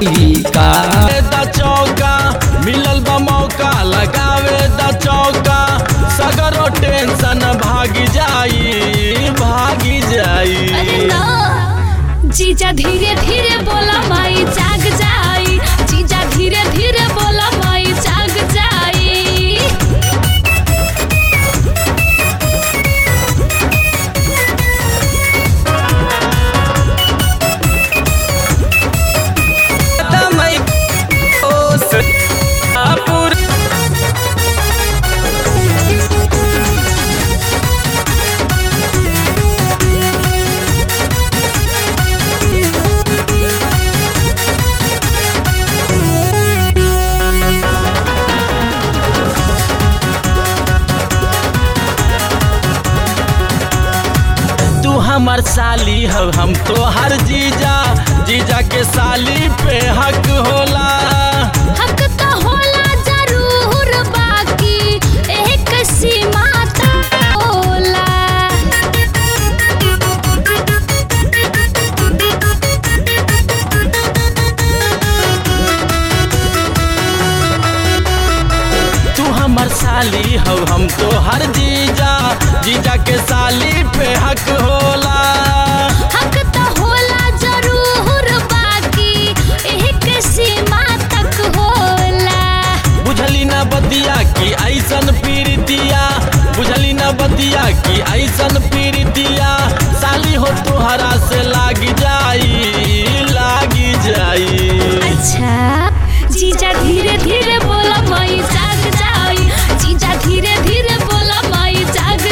का द चौका मिलल बा मौका लगावे द चौका सगरो टेंशन भागी जाई भागी अरे जाई ना जीजा धीरे धीरे बोला माई जाग जाई जीजा धीरे धीरे बोला माई जाग जाई तमई ओ सपुर तू हमर साली हो हम तो हर जीजा जीजा के साली पे हक होला हक तो होला जरूर बाकी एक सीमा तक होला तू हमर साली हो हम तो हर जीजा जीजा के साली पे हक होला हक तो होला जरूर बाकी एक सीमा तक होला बुझली ना बतिया की ऐसन पीरितिया बुझली ना बतिया की ऐसन पीरितिया साली हो तुहरा से लागी जाई लागी जाई अच्छा जीजा धीरे धीरे बोला माई जाग जाई जीजा धीरे धीरे बोला माई जाग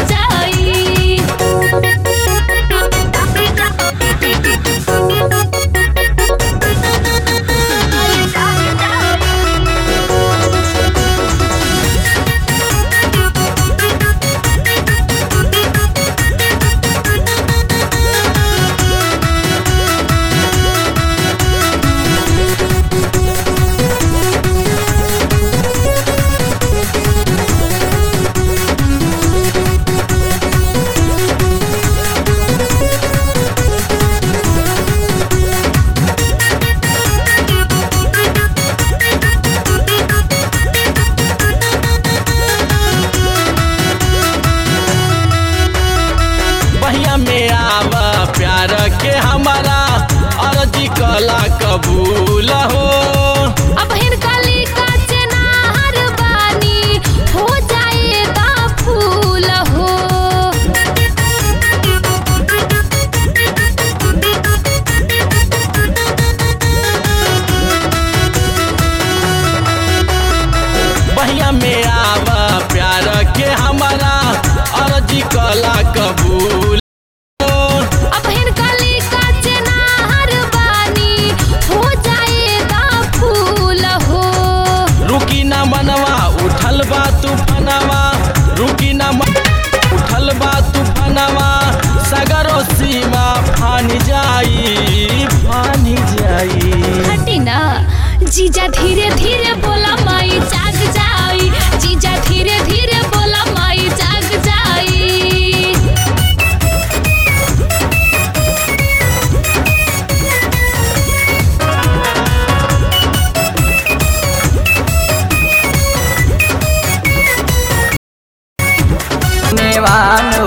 बहिया में आवा प्यार के हमारा अर्जी कला कबूल हो अब हिनकाली का चनार बानी हो जाएगा फूल हो बहिया में आवा प्यार के हमारा अर्जी कला कबूल हो अब हिनकाली का चनार बानी हो जाएगा फूल हो रुकी ना मनवा उठल बा तूफानवा रुकी ना मन उठल बा तूफानवा सगरो सीमा फानी जाई फानी जाई हटी ना जीजा धीरे धीरे बोला माई जाग जाई जीजा धीरे धीरे बोला माई जाग जाई नेवानो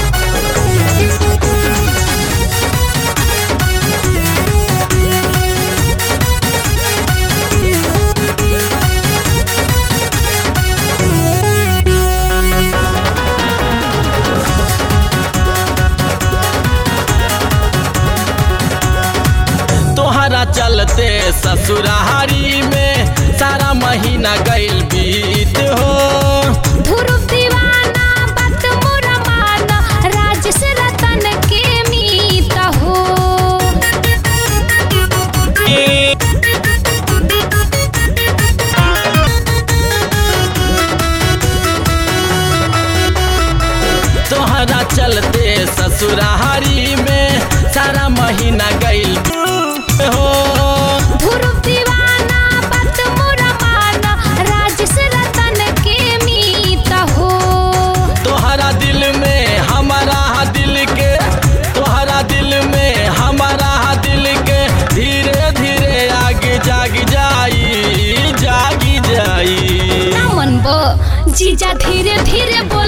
तोहरा चलते ससुरारी में सारा महीना गइल बीत हो ध्रुव दीवाना बात मोरा माना राजेश रतन के मीत हो तोहरा चलते ससुरारी में सारा महीना गइल हो ध्रुव दीवाना बात मोरा माना राजेश रतन के मीत हो तोहरा दिल में हमारा दिल के तोहरा दिल में हमारा दिल के धीरे धीरे आगे जा जीजा धीरे धीरे बोला